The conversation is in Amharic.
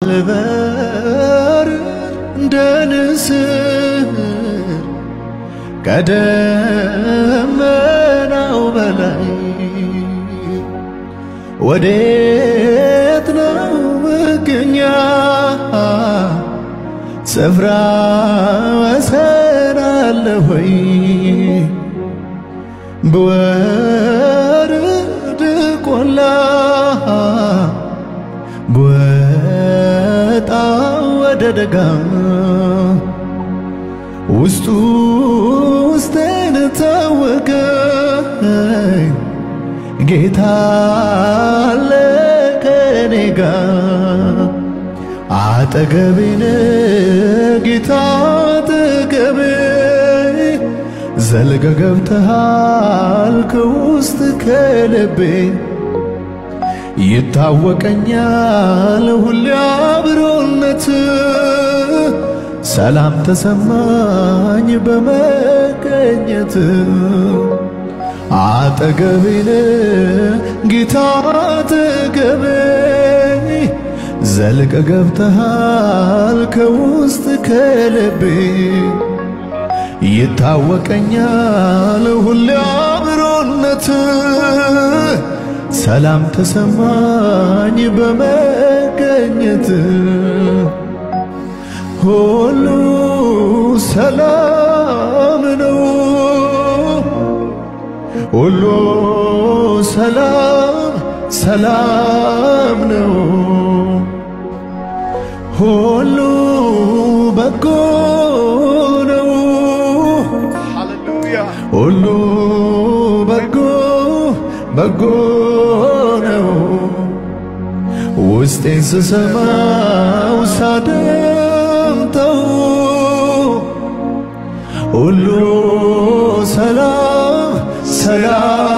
ልበር እንደ ንስር ከደመናው በላይ ወዴት ነው መገኛ ስፍራ ወሰን አለ ሆይ ብወርድ ቆላ ብወጣ ወደ ደጋ ውስጡ ውስጤን ታወቀኝ ጌታ አለ ከኔ ጋር አጠገቤን ጌታ አጠገቤ ዘልቀ ገብተሃል ከውስጥ ከልቤ ይታወቀኛል ሁሌ አብሮነት ሰላም ተሰማኝ በመገኘት አጠገቤን ጌታ አጠገቤ ዘልቀ ገብተሃል ከውስጥ ከልቤ ይታወቀኛል ሁሌ አብሮነት ሰላም ተሰማኝ በመገኘት ሁሉ ሰላም ነው ሁሉ ሰላም ሰላም ነው ሁሉ በጎ ነው ሁሉ በጎ በጎ ነው ውስጤን ስሰማው ሳደምጠው ሁሉ ሰላም ሰላም